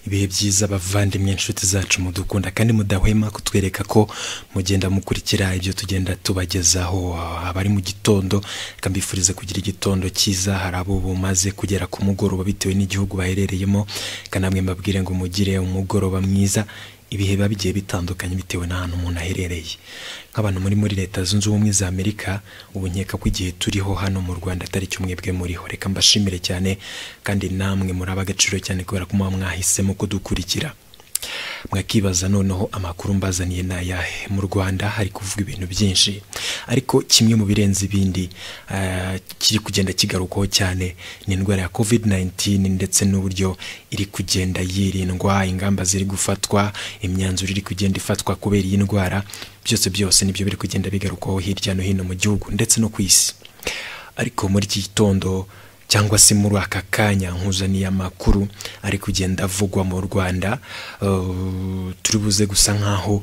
ibihe byiza bavandimwe inshuti zacu mudukunda kandi mudahwema kutwereka ko mugenda mukurikira ibyo tugenda tubagezaho abari mu gitondo reka mbifurize kugira igitondo cyiza hari abo bumaze kugera ku mugoroba bitewe n'igihugu baherereyemo reka namwe mbabwire ngo mugire umugoroba mwiza ibihe biba bigiye bitandukanye bitewe n'ahantu umuntu aherereye nk'abantu muri muri leta zunze ubumwe za amerika ubu nkeka ko igihe turiho hano mu rwanda atari kimwe bwe muriho reka mbashimire cyane kandi namwe muri ab'agaciro cyane kubera ko muba mwahisemo kudukurikira mwakibaza noneho amakuru mbazaniye ni ayahe mu rwanda hari kuvuga ibintu byinshi ariko kimwe mu birenze ibindi eh, kiri kugenda kigarukwaho cyane ni indwara ya covid 19 ndetse n'uburyo iri kugenda yirindwa ingamba ziri gufatwa imyanzuro iri kugenda ifatwa kubera iyi ndwara byose byose nibyo biri kugenda bigarukwaho hirya no hino mu gihugu ndetse no ku isi ariko muri iki gitondo cyangwa se muri aka kanya nkuzaniye amakuru ari kugenda avugwa mu rwanda eh, turi buze gusa nk'aho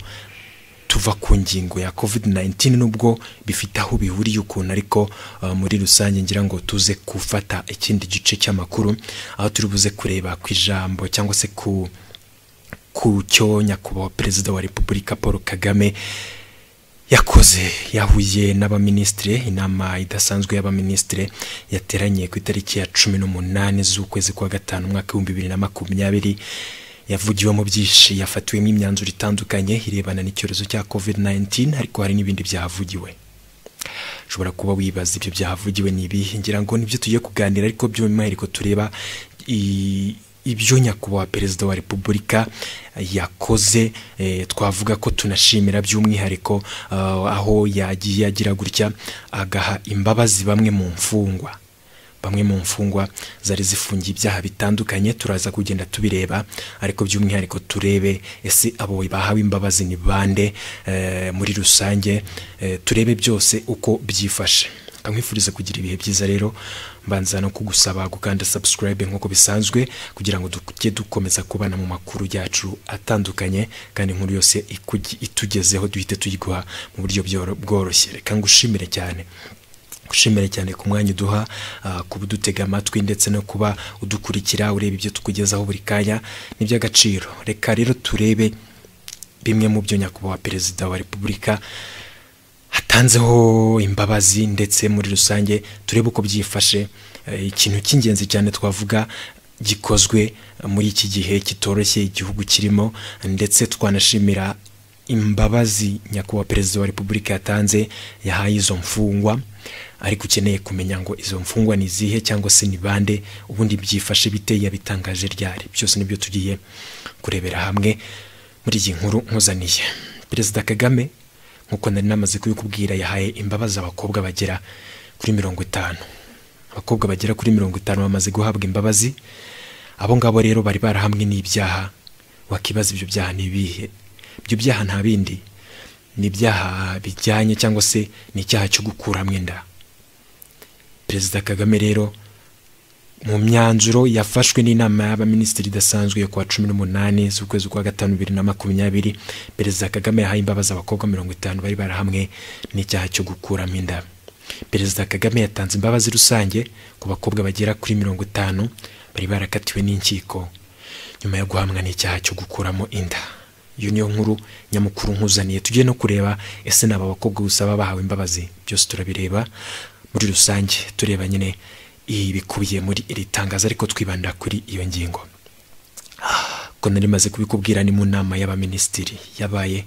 tuva ku ngingo ya covid 19 nubwo bifite aho bihuriye ukuntu ariko eh, muri rusange ngira ngo tuze gufata ikindi gice cy'amakuru aho turi buze kureba ku ijambo cyangwa se ku ku cyo nyakubahwa perezida wa repubulika paul kagame yakoze yahuye n'abaminisitire inama idasanzwe y'abaminisitire yateraniye ku itariki ya cumi n'umunani z'ukwezi kwa gatanu umwaka w'ibihumbi bibiri na makumyabiri yavugiwemo byinshi yafatiwemo imyanzuro itandukanye irebana n'icyorezo cya covid 19 ariko hari n'ibindi byahavugiwe ushobora kuba wibaza ibyo byahavugiwe ni ibihe ngira ngo nibyo tugiye kuganira ariko by'umwihariko tureba i- ibyo nyakubahwa perezida wa repubulika yakoze eh, twavuga ko tunashimira by'umwihariko eh, aho yagiye agira gutya agaha imbabazi bamwe mu mfungwa bamwe mu mfungwa zari zifungiye ibyaha bitandukanye turaza kugenda tubireba ariko by'umwihariko turebe ese abo bahawe imbabazi ni bande eh, muri rusange eh, turebe byose uko byifashe nkamwifuriza kugira ibihe byiza rero mbanza no kugusaba gukanda subscribe nk'uko bisanzwe kugira ngo tujye dukomeza kubana mu makuru yacu atandukanye kandi inkuru yose ikugi- itugezeho duhite tuyiguha mu buryo bworo- bworoshye reka ngushimire cyane gushimira cyane ku mwanya uduha ah, kuba udutega amatwi ndetse no kuba udukurikira ureba ibyo tukugezaho buri kanya ni iby'agaciro reka rero turebe bimwe mu byo nyakubahwa perezida wa repubulika hatanzeho imbabazi ndetse muri rusange turebe uko byifashe Eh, ikintu cy'ingenzi cyane twavuga gikozwe muri iki gihe kitoroshye igihugu kirimo ndetse twanashimira imbabazi nyakubahwa perezida wa repubulika yatanze yahaye izo mfungwa ariko ukeneye kumenya ngo izo mfungwa ni izihe cyangwa se ni bande ubundi byifashe bite yabitangaje ryari byose nibyo tugiye kurebera hamwe muri iyi nkuru nkuzaniye perezida kagame nk'uko nari namaze kubikubwira yahaye imbabazi abakobwa bagera kuri mirongo itanu abakobwa bagera kuri mirongo itanu bamaze guhabwa imbabazi abo ngabo rero bari barahamwe n'ibyaha wakibaza ibyo byaha ni ibihe ibyo byaha nta bindi ni ibyaha bijyanye cyangwa se ni icyaha cyo gukuramo inda perezida kagame rero mu myanzuro yafashwe n'inama y'abaminisitiri idasanzwe yo kuwa cumi n'umunani z'ukwezi kwa gatanu bibiri na makumyabiri perezida kagame yahaye imbabazi abakobwa mirongo itanu bari barahamwe n'icyaha cyo gukuramo inda perezida kagame yatanze imbabazi rusange ku bakobwa bagera kuri mirongo itanu bari barakatiwe n'inkiko nyuma yo guhamwa n'icyaha cyo gukuramo inda iyo niyo nkuru nyamukuru nkuzaniye tujye no kureba ese ni aba bakobwa gusa baba bahawe imbabazi byose turabireba muri rusange tureba nyine ibikubiye muri iri tangazo ariko twibanda kuri iyo ngingo ko nari maze kubikubwira ni mu nama y'abaminisitiri yabaye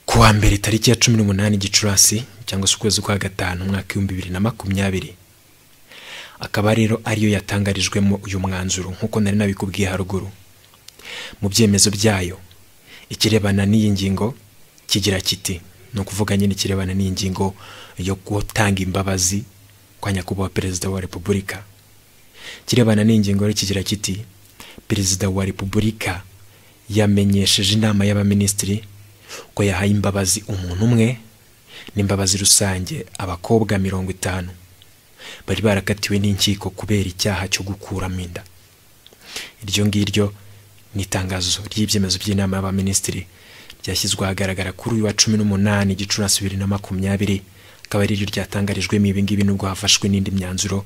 ku wa mbere tariki ya cumi n'umunani gicurasi cyangwa se ukwezi kwa gatanu umwaka w'ibihumbi bibiri na makumyabiri akaba rero ariyo yatangarijwemo uyu mwanzuro nk'uko nari nabikubwiye haruguru mu byemezo byayo ikirebana n'iyi ngingo kigira kiti ni ukuvuga nyine ikirebana n'iyi ngingo yo gutanga imbabazi kwa nyakubahwa perezida wa repubulika kirebana n'ingingo rero kigira kiti perezida wa repubulika yamenyesheje inama y'abaminisitiri ko yahaye imbabazi umuntu umwe n'imbabazi rusange abakobwa mirongo itanu bari barakatiwe n'inkiko kubera icyaha cyo gukuramo inda iryo ngiryo ni itangazo ry'ibyemezo by'inama y'abaminisitiri ryashyizwe ahagaragara kuri uyu wa cumi n'umunani gicurasi bibiri na makumyabiri akaba ari ryo ryatangarijwemo ibi ngibi nubwo hafashwe n'indi myanzuro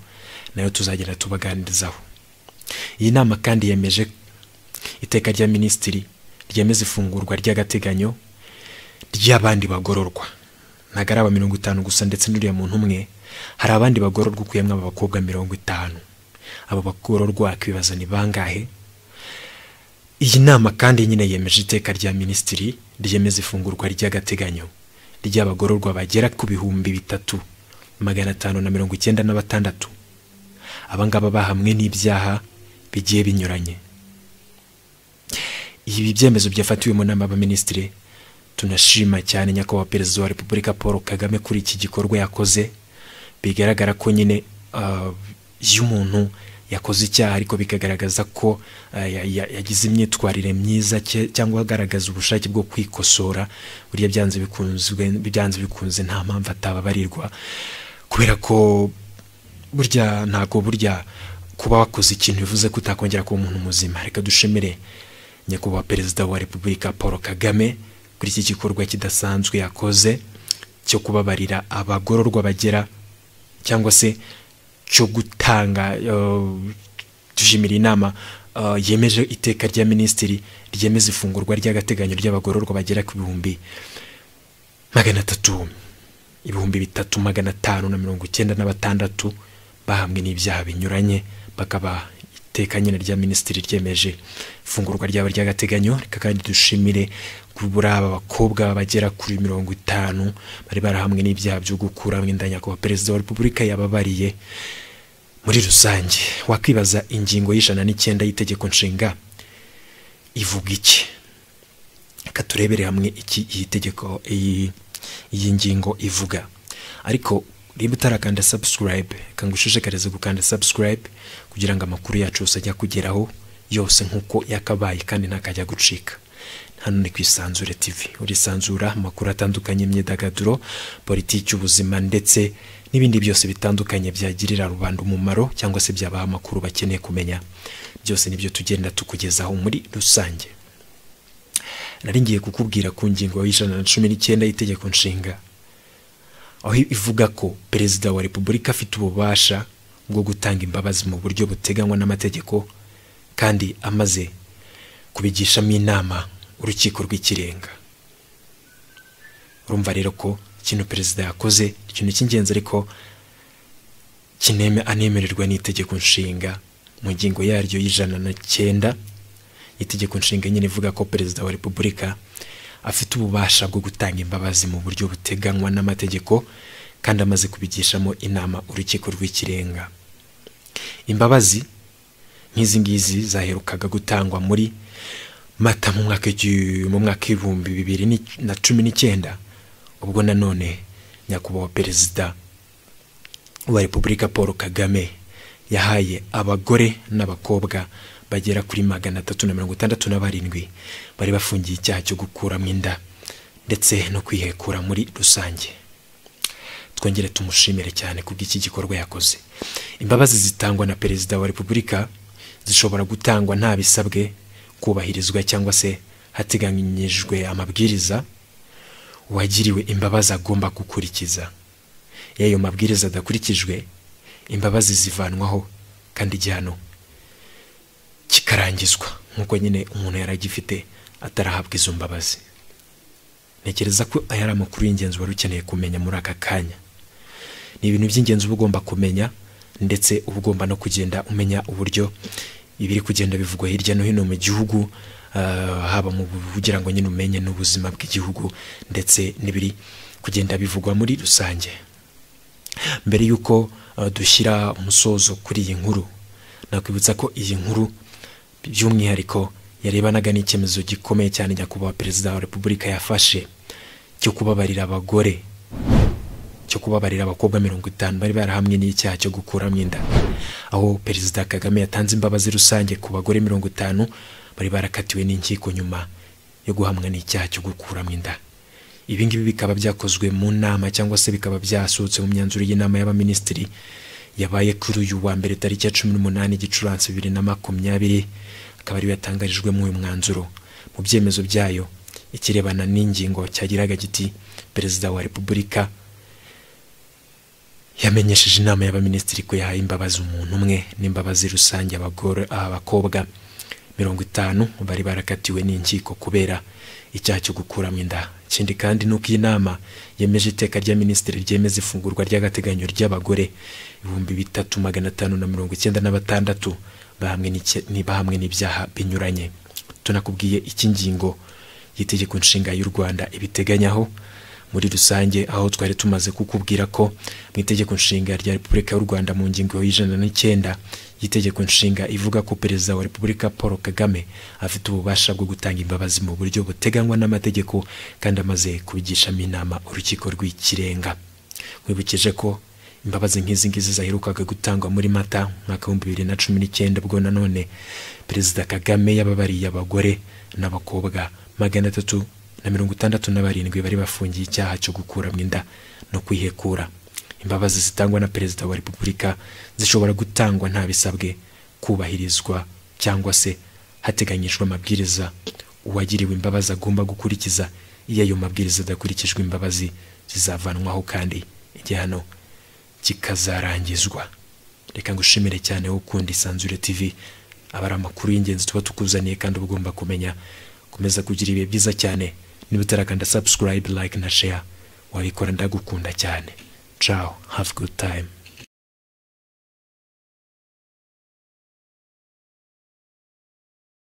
nayo tuzagenda tubaganirizaho iyi nama kandi yemeje iteka rya minisitiri ryemeza ifungurwa ry'agateganyo ry'abandi bagororwa ntabwo ari aba mirongo itanu gusa ndetse n'uriya muntu umwe hari abandi bagororwa ukuyemo aba bakobwa mirongo itanu abo bagororwa akibaza ni bangahe iyi nama kandi nyine yemeje iteka rya minisitiri ryemeza ifungurwa ry'agateganyo ry'abagororwa bagera ku bihumbi bitatu magana atanu na mirongo icyenda na batandatu abangaba bahamwe n'ibyaha bigiye binyuranye ibi byemezo byafatiwe mu nama y'abaminisitiri tunashima cyane nyakubahwa perezida wa repubulika paul kagame kuri iki gikorwa yakoze bigaragara ko nyine iyo umuntu yakoze icyaha ariko bikagaragaza ko yagize imyitwarire myiza cyangwa agaragaza ubushake bwo kwikosora buriya byanze bikunze nta mpamvu atababarirwa kubera ko burya ntabwo burya kuba wakoze ikintu bivuze ko utakongera kuba umuntu muzima reka dushimire nyakubahwa perezida wa repubulika paul kagame kuri iki gikorwa kidasanzwe yakoze cyo kubabarira abagororwa bagera cyangwa se cyo gutanga dushimira inama yemeje iteka rya minisitiri ryemeza ifungurwa ry'agateganyo ry'abagororwa bagera ku bihumbi magana atatu ibihumbi bitatu magana atanu na mirongo icyenda na batandatu bahamwe n'ibyaha binyuranye bakaba iteka nyine rya minisitiri ryemeje ifungurwa ryabo ry'agateganyo reka kandi dushimire kubura aba bakobwa bagera kuri mirongo itanu bari barahamwe n'ibyaha byo gukuramo inda nyakubahwa perezida wa repubulika yababariye muri rusange wakwibaza ingingo y'ijana n'icyenda y'itegeko nshinga ivuga iki reka turebere hamwe iki iyi tegeko iyi ngingo ivuga ariko niba utarakanda sabusikarayibe reka ngo ushishikarize gukanda sabusikarayibe kugira ngo amakuru yacu yose ajya kugeraho yose nk'uko yakabaye kandi ntakajya gucika hano ni ku isanzure tivi urisanzura amakuru atandukanye imyidagaduro politiki ubuzima ndetse n'ibindi byose bitandukanye byagirira rubanda umumaro cyangwa se byabaha amakuru bakeneye kumenya byose nibyo tugenda tukugezaho muri rusange nari ngiye kukubwira ku ngingo y'ijana na cumi n'icyenda y'itegeko nshinga aho ivuga ko perezida wa repubulika afite ububasha bwo gutanga imbabazi mu buryo buteganywa n'amategeko kandi amaze kubigishamo inama urukiko rw'ikirenga urumva rero ko ikintu perezida yakoze ikintu cy'ingenzi ariko kineme anemererwa n'itegeko nshinga mu ngingo yaryo y'ijana na cyenda itegeko nshinga nyine ivuga ko perezida wa repubulika afite ububasha bwo gutanga imbabazi mu buryo buteganywa n'amategeko kandi amaze kubigishamo inama urukiko rw'ikirenga imbabazi nk'izi ngizi zaherukaga gutangwa muri mata mu mwaka mu mwaka w'ibihumbi bibiri na cumi n'icyenda ubwo nanone nyakubahwa perezida wa repubulika paul kagame yahaye abagore n'abakobwa bagera kuri magana atatu na mirongo itandatu na barindwi bari bafungiye icyaha cyo gukuramo inda ndetse no kwihekura muri rusange twongere tumushimire cyane kubw'iki gikorwa yakoze imbabazi zitangwa na perezida wa repubulika zishobora gutangwa nta bisabwe kubahirizwa cyangwa se hateganyijwe amabwiriza uwagiriwe imbabazi agomba gukurikiza iyo ayo mabwiriza adakurikijwe imbabazi zivanwaho kandi igihano kikarangizwa nk'uko nyine umuntu yaragifite atarahabwa izo mbabazi ntekereza ko aya ari amakuru y'ingenzi wari ukeneye kumenya muri aka kanya ni ibintu by'ingenzi uba ugomba kumenya ndetse uba ugomba no kugenda umenya uburyo ibiri kugenda bivugwa hirya no hino mu gihugu haba mu kugira ngo nyine umenye n'ubuzima bw'igihugu ndetse n'ibiri kugenda bivugwa muri rusange mbere y'uko dushyira umusozo kuri iyi nkuru nakwibutsa ko iyi nkuru by'umwihariko yarebanaga n'icyemezo gikomeye cyane nyakubahwa perezida wa repubulika yafashe cyo kubabarira abagore cyo kubabarira abakobwa mirongo itanu bari barahamwe n'icyaha cyo gukuramo inda aho perezida kagame yatanze imbabazi rusange ku bagore mirongo itanu bari barakatiwe n'inkiko nyuma yo guhamwa n'icyaha cyo gukuramo inda ibi ngibi bikaba byakozwe mu nama cyangwa se bikaba byasohotse mu myanzuro y'inama y'abaminisitiri yabaye kuri uyu wa mbere tariki ya cumi n'umunani gicurasi bibiri na makumyabiri akaba ariyo yatangarijwe muri uyu mwanzuro mu byemezo byayo ikirebana n'ingingo cyagiraga giti perezida wa repubulika yamenyesheje inama y'abaminisitiri ko yahaye imbabazi umuntu umwe n'imbabazi rusange abakobwa mirongo itanu bari barakatiwe n'inkiko kubera icyaha cyo gukuramo inda ikindi kandi ni uko iyi nama yemeje iteka rya minisitiri ryemeza ifungurwa ry'agateganyo ry'abagore ibihumbi bitatu magana atanu na mirongo icyenda na batandatu bahamwe n'ibyaha binyuranye tunakubwiye iki ngingo y'itegeko nshinga y'u rwanda ibiteganyaho muri rusange aho twari tumaze kukubwira ko mu itegeko nshinga rya repubulika y'u rwanda mu ngingo y'ijana n'icyenda y'itegeko nshinga ivuga ko perezida wa repubulika paul kagame afite ububasha bwo gutanga imbabazi mu buryo buteganywa n'amategeko kandi amaze kubigishamo inama urukiko rw'ikirenga nkwibukije ko imbabazi nk'izi ngizi zaherukaga gutangwa muri mata mwaka w'ibihumbi bibiri na cumi n'icyenda ubwo nanone perezida kagame yababariye abagore n'abakobwa magana atatu na mirongo itandatu na barindwi bari bafungiye icyaha cyo gukuramo inda no kwihekura imbabazi zitangwa na perezida wa repubulika zishobora gutangwa nta bisabwe kubahirizwa cyangwa se hateganyijwe amabwiriza uwagiriwe imbabazi agomba gukurikiza iyo ayo mabwiriza adakurikijwe imbabazi zizavanwaho kandi igihano kikazarangizwa reka ngushimire cyane wo ukunda isanzure tv aba ari amakuru y'ingenzi tuba tukuzaniye kandi uba ugomba kumenya komeza kugira ibihe byiza cyane niba utarakanda subscribe like na share wabikora ndagukunda cyane ciao have good time